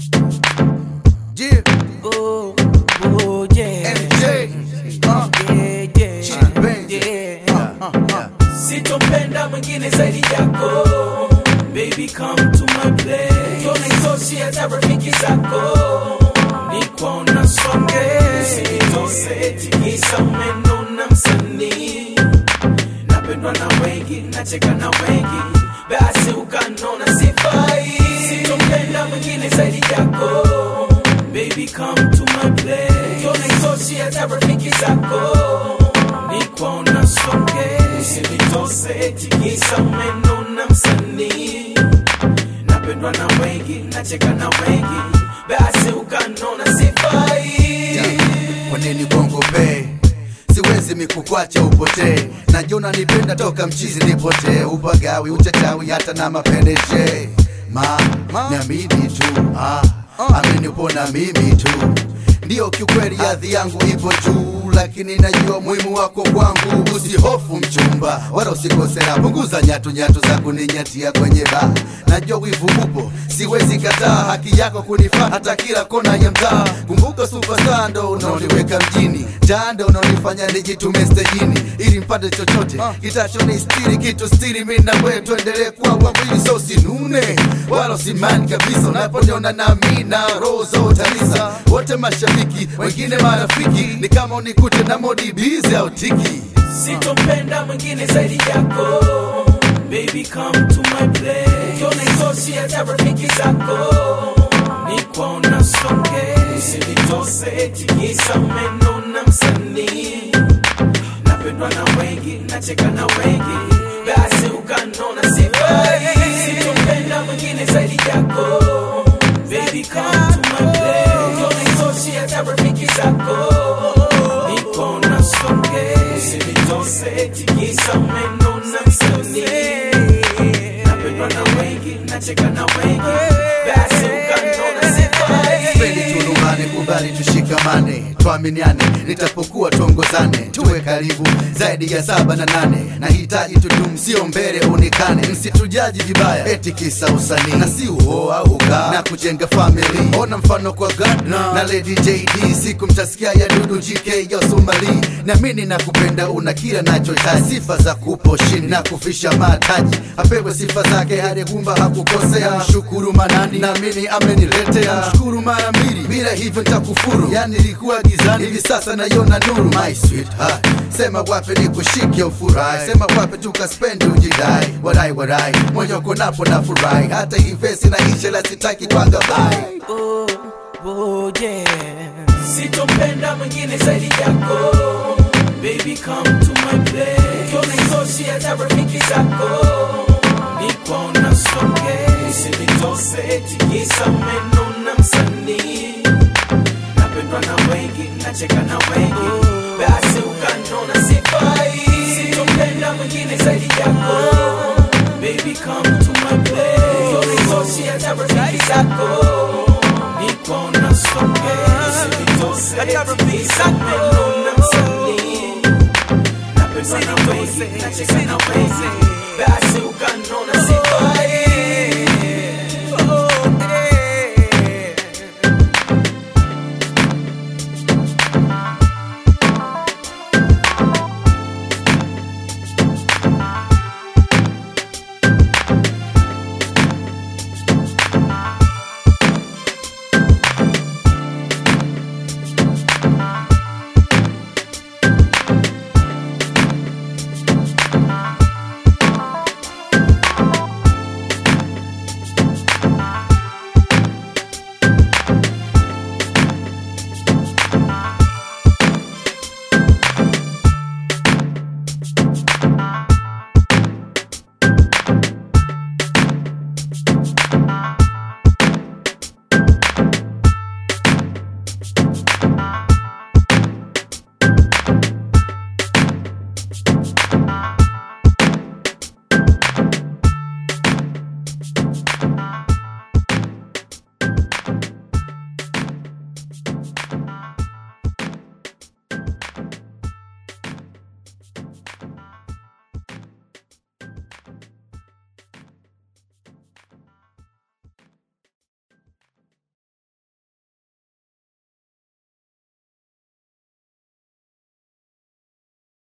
Yeah, Oh, oh, yeah. MJ. Uh, Yeah, yeah. Chidi Benz. Yeah. uh, uh, uh. Sitopenda mwingine zaidi yako Baby come to my place Kiona itoshi hata rafiki zako Nikuona songe Usinitose tikisa umenona msanii Napendwa na wengi, nacheka na wengi Basi ukanona sifai Sitopenda mwingine zaidi yako Baby come to my place Kiona itoshi hata rafiki zako Nikuona songe Usinitose tikisa umenona msanii Napendwa na wengi, nacheka na wengi Basi ukanona sifai Kwa nini bongo be siwezi mikukwacha upotee najona nipenda toka mchizi nipotee upagawi uchachawi hata na mapendeje ma niamini tu ah, amini upona mimi tu ndiyo kiukweli hadhi yangu ipo juu lakini najua muhimu wako kwangu usihofu mchumba wala usikosera punguza nyatu nyatu za kuninyatia kwenye baa najua wivu upo siwezi kataa haki yako kunifaa hata kila kona ya mtaa kumbuka superstar ndo unaoniweka mjini jando unaonifanya nijitume stejini ili mpate chochote kitachonistiri kitu stiri mi na wewe tuendelee kuwa wawili so sinune wala usimani kabisa unaponiona nami na roho za utalisa wote mashabiki wengine marafiki ni kama unikute na modi bizi au tiki Sitopenda mwingine zaidi yako Baby come to my place Kiona itoshi hata rafiki zako Nikuona songe Usinitose tikisa umenona msanii Napendwa na wengi, nacheka na wengi Basi ukanona sifai Sitopenda mwingine zaidi yako Baby come to my place Kiona itoshi hata rafiki zako Nikuona songe Usinitose tikisa umenona msanii Napendwa na wengi, nacheka na wengi Basi ukanona sifai Sipendi tulumbane, kubali tushikamane, tuaminiane, nitapokuwa tuongozane, tuwe karibu zaidi ya saba na nane. Nahitaji tudumu, sio mbele uonekane, msitujaji vibaya eti kisa usanii, na si uoa uga na kujenga family. Ona mfano kwa Gardner na Lady JD, siku mtasikia ya Dudu GK ya Somali. Naamini na kupenda, una kila nachohitaji, sifa za kupo chini na kufisha mataji, apewe sifa zake hadi kumba hakukosea. Mshukuru manani, naamini ameniletea, mshukuru mara mbili, bila hivyo nitakufuru. Yani nilikuwa gizani, hivi sasa naiona nuru. My sweetheart, sema wape nikushike ufurahi, sema wape tukaspendi ujidai, wadai wadai, moyo uko napo na furahi, hata hii vesi na ishe la sitaki kwaga bye. oh, oh, yeah. Sitopenda mwingine zaidi yako Baby come to my place Kiona itoshi hata rafiki zako Nikuona songe Usinitose tikisa umenona msanii Napendwa na wengi, nacheka na wengi Basi ukanona sifai Sitopenda mwingine zaidi yako Baby come to my place Kiona itoshi hata rafiki zako Nikuona songe Usinitose tikisa umenona msanii Napendwa na wengi, nacheka na wengi Basi